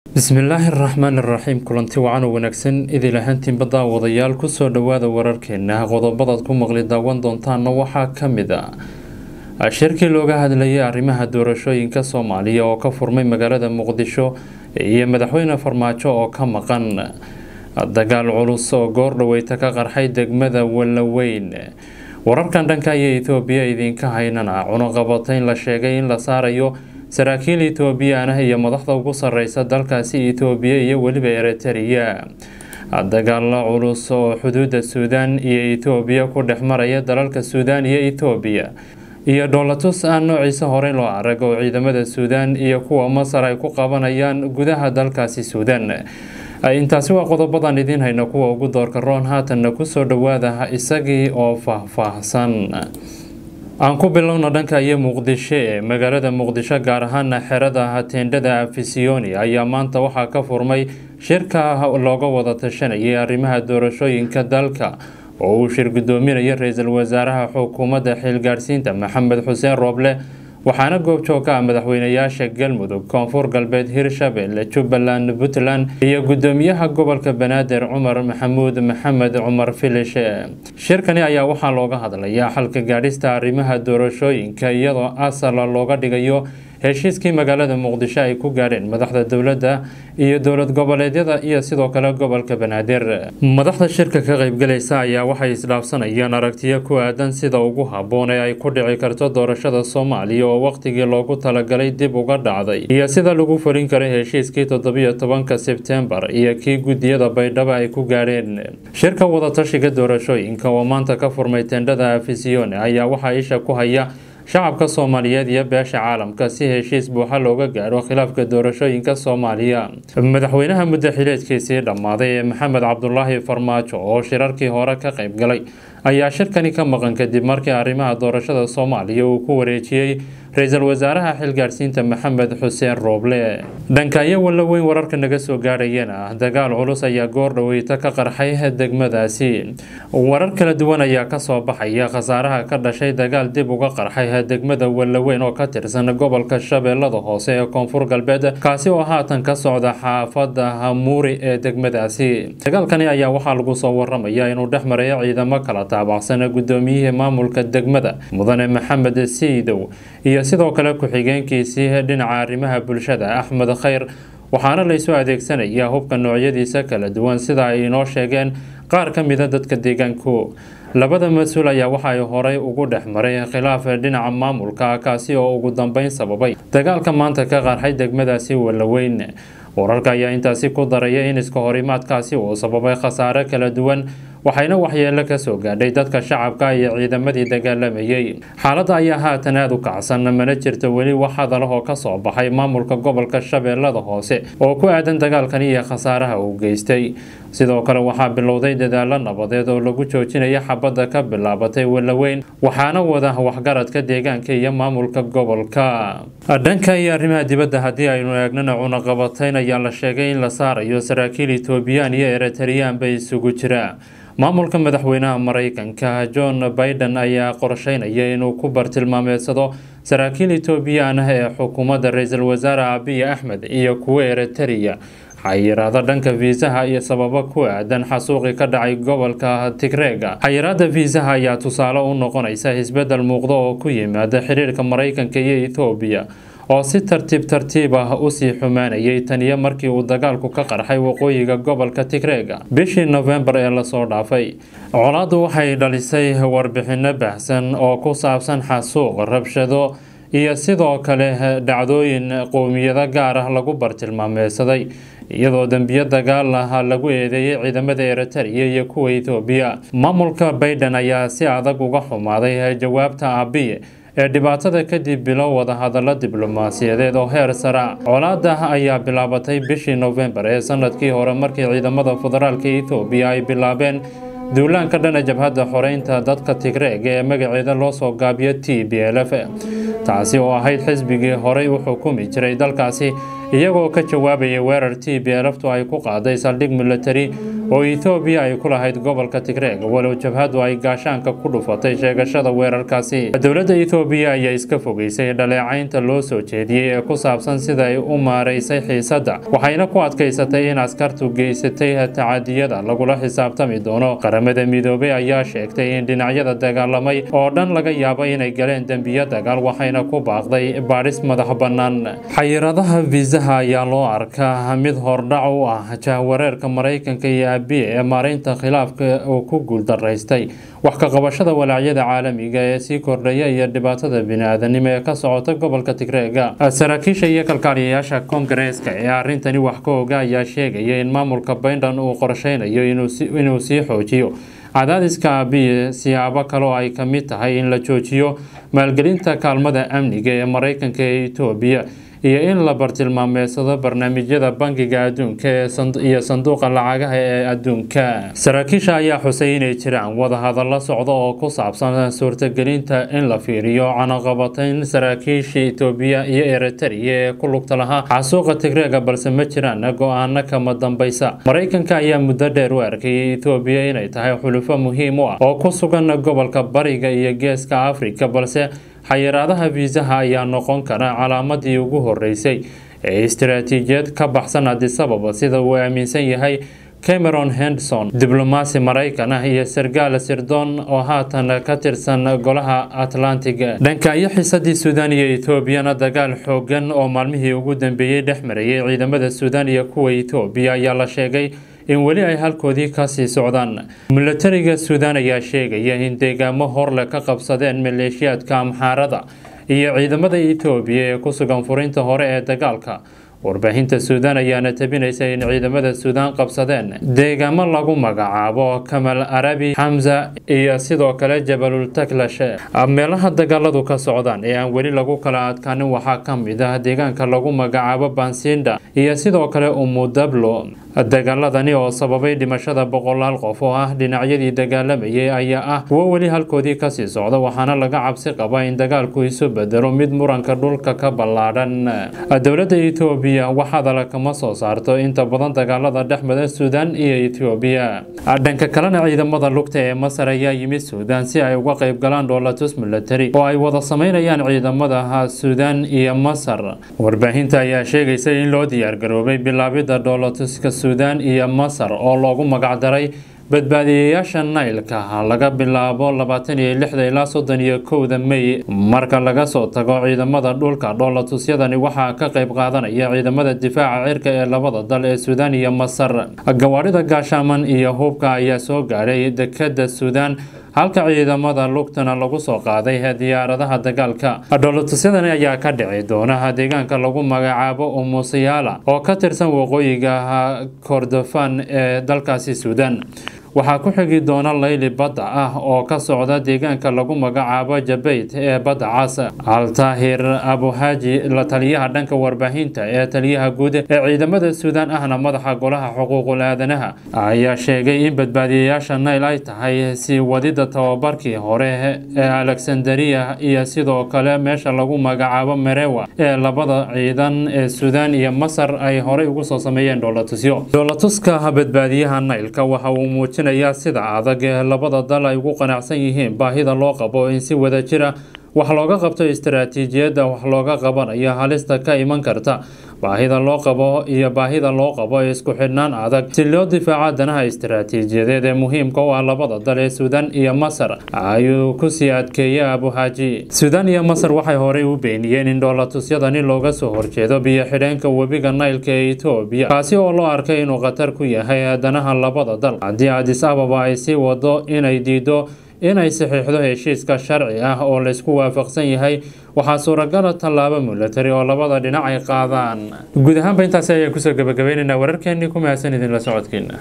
bismillaahi araxmaan iraxiim kulanti wacan oo wanaagsan idil ahaantiinba daawadayaal kusoo dhowaada wararkeena qodobadaad ku maqli daawan doontaana waxaa kamid a shirkii looga hadlayay arrimaha doorashooyinka soomaaliya oo ka furmay magaalada muqdisho iyo madaxweyne farmaajo oo ka maqan dagaal culus oo goordhaweyta ka qarxay degmada wallaweyn wararkan dhanka iyo etoobiya idinka haynana cunuqabatayn la sheegay in la saarayo saraakiil etoobiyaan ah iyo madaxda ugu sareysa dalkaasi etoobiya iyo weliba eritrea dagaalo culus oo xuduuda suudaan iyo etoobiya ku dhex maraya dalalka suudaan iyo etoobiya iyo dhoolatus aan noociisa horey loo arag oo ciidamada suudaan iyo kuwa masar ay ku qabanayaan gudaha dalkaasi suudaan intaasi waa qodobadan idiin hayna kuwa ugu doorka roon haatanna kusoo dhawaada isagii oo faahfaahsan aan ku bilowna dhanka iyo muqdisho ee magaalada muqdisho gaar ahaana xerada teendhada afisiyoni ayaa maanta waxaa ka furmay shirka looga wada tashanayay arrimaha doorashooyinka dalka oo uu shir gudoominaya ra-iisul wasaaraha xukuumadda xilgaadhsiinta maxamed xuseen rooble waxaana goobjoog ka ah madaxweynayaasha galmudug koonfur galbeed hirshabelle jubbaland puntland iyo gudoomiyaha gobolka banaadir cumar maxamuud maxamed cumar filishe shirkani ayaa waxaa looga hadlayaa xalka gaadhista arrimaha doorashooyinka iyadoo asala looga dhigayo heshiiskii magaalada muqdisho ay ku gaadheen madaxda dowladda iyo dowlad goboleedyada iyo sidoo kale gobolka banaadir madaxda shirka ka qeybgalaysa ayaa waxay isdhaafsanayaan aragtiyo ku aadan sida ugu habboon ee ay ku dhici karto doorashada soomaaliya oo waqtigii loogu talagalay dib uga dhacday iyo sida lagu fulin karay heshiiskii toddobiyo tobanka sebtembar iyo kii guddiyada baydhabo ay ku gaadheen shirka wadatashiga doorashooyinka oo maanta ka furmay tendhada afisiyone ayaa waxaa isha ku haya shacabka soomaaliyeed iyo beesha caalamka si heshiis buuxa looga gaadho khilaafka doorashooyinka soomaaliya madaxweynaha muddo xileedkiisii dhammaaday ee maxamed cabdulaahi farmaajo oo shirarkii hore ka qayb galay ayaa shirkani ka maqan kadib markii arrimaha doorashada soomaaliya uu ku wareejiyey ra-iisul wasaaraha xilgaadhsiinta maxamed xuseen rooble dhankaayo wallaweyn wararka naga soo gaadhayana dagaal culus ayaa goordhaweyta ka qarxay degmadaasi warar kala duwan ayaa kasoo baxaya khasaaraha ka dhashay dagaal dib uga qarxay degmada wallaweyn oo ka tirsan gobolka shabeellada hoose ee koonfur galbeed kaasi oo haatan ka socda xaafada hamuuri ee degmadaasi dagaalkani ayaa waxaa lagu soo waramaya inuu dhex marayo ciidamo kala taabacsan gudoomiyihii maamulka degmada mudane maxamed siidow iyo sidoo kale ku-xigeenkiisii dhinaca arrimaha bulshada axmed khayr waxaana laysu adeegsanayaa hubka noocyadiisa kala duwan sida ay inoo sheegeen qaar ka mida dadka deegaanku labada mas-uul ayaa waxa ay horey ugu dhex maray khilaaf dhinaca maamulka kaasi oo ugu dambeyn sababay dagaalka maanta ka qarxay degmadaasi wallaweyn wararka ayaa intaasi ku daraya in iska horimaadkaasi uu sababay khasaare kala duwan waxayna waxyeelo kasoo gaadhay dadka shacabka iyo ciidamadii dagaalamayay xaaladda ayaa haatan aada u kacsan mana jirto weli wax hadalahoo kasoo baxay maamulka gobolka shabeellada hoose oo ku aadan dagaalkani iyo khasaaraha uu geystay sidoo kale waxaa bilowday dadaalo nabadeed oo lagu joojinaya xabadda ka bilaabatay wallaweyn waxaana wada waxgaradka deegaanka iyo maamulka gobolka dhanka iyo arrimaha dibadda haddii aynu eegnana cunaqabatayn ayaa la sheegay in la saarayo saraakiil etoobiyaan iyo eritareyaan bay isugu jira maamulka madaxweynaha mareykanka john biden ayaa qorsheynaya inuu ku bartilmaameedsado saraakiil etoobiyaan ah ee xukuumadda ra-iisul wasaare abiy axmed iyo kuwa eritereya xayiraada dhanka fiisaha iyo sababo ku aadan xasuuqi ka dhacay gobolka tigreega xayiraada fiisaha ayaa tusaale u noqonaysa isbedel muuqda oo ku yimaada xiriirka mareykanka iyo ethoobiya oo si tartiib tartiib ah usii xumaanayay taniyo markii uu dagaalku ka qarxay waqooyiga gobolka tigreega bishii nofembar ee lasoo dhaafay colaaddu waxay dhalisay warbixino baahsan oo ku saabsan xasuuq rabshado iyo sidoo kale dhacdooyin qowmiyado gaar ah lagu bartilmaameysaday iyadoo dembiyo dagaal ah lagu eedeeyay ciidamada eritereya iyo kuwa etoobiya maamulka baiden ayaa si adag uga xumaaday jawaabta abiye ee dhibaatada kadib bilow wada hadallo diblomaasiyadeed oo heer sara colaada ayaa bilaabatay bishii nofembar ee sanadkii hore markii ciidamada federaalka etoobiya ay bilaabeen duulaanka dhana jabhadda xoreynta dadka tigreega ee magaceeda loo soo gaabiyo t b l f taasi oo ahayd xisbigii horey u xukumi jiray dalkaasi iyagoo ka jawaabaya weerar t b lftu ay ku qaaday saldhig militari oo ethoobiya ay ku lahayd gobolka tigreeg walow jabhadu ay gaashaanka ku dhufatay sheegashada weerarkaasi dowladda ethoobiya ayaa iska fogeysay dhaleecaynta loo soo jeediyey ee ku saabsan sida ay u maaraysay xiisadda waxayna ku adkaysatay in askartu geysatay tacadiyada lagula xisaabtami doono qaramada midoobey ayaa sheegtay in dhinacyada dagaalamay oo dhan laga yaabo inay galeen dembiyo dagaal waxayna ku baaqday baadhis madax bannaan xayiradaha viisaha ayaa loo arkaa mid hordhac u ah jahwareerka maraykanka iyo abiye ee maaraynta khilaafka uu ku guuldaraystay wax ka qabashada walaacyada caalamiga ee sii kordhaya iyo dhibaatada bini-aadanimo ee ka socota gobolka tigreega saraakiisha iyo kalkaaliyayaasha koongareeska ee arrintani wax ka oga ayaa sheegaya in maamulka bayndan uu qorsheynayo inuu sii xoojiyo cadaadiska abiye siyaabo kaloo ay ka mid tahay in la joojiyo maalgelinta kaalmada amniga ee maraykanka ee etoobiya iyo in la bartilmaameedsado barnaamijyada bangiga adduunka iyo sanduuqa lacagaha ee adduunka saraakiisha ayaa xusay inay jiraan wadahadallo socda oo ku saabsan suurtagelinta in la fiiriyo canaqabatayn saraakiisha etoobiya iyo eritrea ee ku lugta lahaa xasuuqa tigreega balse ma jiraan go-aano kama dambaysa maraykanka ayaa muddo dheer u arkayay etoobiya inay tahay xulufo muhiim u ah oo ku sugan gobolka bariga iyo geeska afrika balse xayiraadaha fiisaha ayaa noqon kara calaamadii ugu horeysay ee istaraatiijiyad ka baxsan adisababa sida uu aaminsan yahay cameron henderson diblomaasi maraykan ah iyo sargaal sirdoon oo haatan ka tirsan golaha atlantiga dhanka iyo xiisadii suudaan iyo etoobiyana dagaal xoogan oo maalmihii ugu dambeeyey dhex marayay ciidamada suudaan iyo kuwa etoobiya ayaa la sheegay in weli ay halkoodii kasii socdaan milatariga suudaan ayaa sheegaya in deegaamo horle ka qabsadeen maleeshiyaadka amxaarada iyo ciidamada etoobiya ee ku sugan furinta hore ee dagaalka warbaahinta suudaan ayaana tabinaysa in ciidamada suudaan qabsadeen deegaamo lagu magacaabo kamal arabi xamza iyo sidoo kale jabalul taklash meelaha dagaaladu ka socdaan ee aan weli lagu kala adkaanin waxaa ka mid ah deegaanka lagu magacaabo bansinda iyo sidoo kale umudablo dagaaladani oo sababay dhimashada boqolaal qof oo ah dhinacyadii dagaalamayay ayaa ah kuwo weli halkoodii kasii socda waxaana laga cabsi qaba in dagaalku isu bedelo mid muranka dhulka ka ballaadhan dowladda etoobiya wax hadala kama soo saarto inta badan dagaalada dhexmada suudaan iyo etoobiya dhanka kalena ciidamada lugta ee masar ayaa yimid suudaan si ay uga qayb galaan dhoolatus milatari oo ay wada sameynayaan ciidamada suudaan iyo masar warbaahinta ayaa sheegaysa in loo diyaargaroobay bilaabidda dhoolatuska suudaan iyo masar oo loogu magacdaray badbaadiyayaasha naylka laga bilaabo labaatan iyo lixda ilaa soddon iyo kowda mey marka laga soo tago ciidamada dhulka dhoolatusyadani waxaa ka qayb qaadanaya ciidamada difaaca cirka ee labada dal ee suudaan iyo masar gawaarida gaashaaman iyo hubka ayaa soo gaadhay dekada suudaan halka ciidamada lugtana lagu soo qaaday diyaaradaha dagaalka dhoolatusyadani ayaa ka dhici doona deegaanka lagu magacaabo umusiyaala oo ka tirsan waqooyiga kordofan ee dalkaasi suudaan waxaa ku xigi doona layli badda ah oo ka socda deegaanka lagu magacaabo jabeyd ee badda cas altaahir abuhaaji la taliyaha dhanka warbaahinta ee taliyaha guud ee ciidamada suudaan ahna madaxa golaha xuquuqul aadanaha ayaa sheegay in badbaadiyayaasha nayl ay tahay sii wadida tababarkii hore ee alexandria iyo sidoo kale meesha lagu magacaabo merewa ee labada ciidan ee suudaan iyo masar ay horey ugu soo sameeyeen dhoolatusyo dhoolatuska badbaadiyaha naylka waxa uu muujin sida adag ee labada dal ay ugu qanacsan yihiin baahida loo qabo in si wada jira wax looga qabto istaraatiijiyadda wax looga qabanayo halista ka iman karta baahida loo qabo iyo baahida loo qabo isku xidhnaan adag si loo difaaco danaha istaraatiijiyadeed ee muhiimka u ah labada dal ee suudaan iyo masar ayuu kusii adkeeyay abuhaaji suudaan iyo masar waxay horey u beeniyeen in dhoolatusyadani looga soo horjeedo biyo xidheenka webiga naylka ee etoobiya kaasi oo loo arkay inuu khatar ku yahay danaha labada dal haddii adis ababa ay sii wado inay diido inay saxiixdo heshiiska sharci ah oo laysku waafaqsan yahay waxaa suuragala tallaabo milatari oo labada dhinac ay qaadaan guud ahaanba intaasi ayaan kusoo gabagabaynaynaa wararkeenii ku mahadsan idinla socodkiina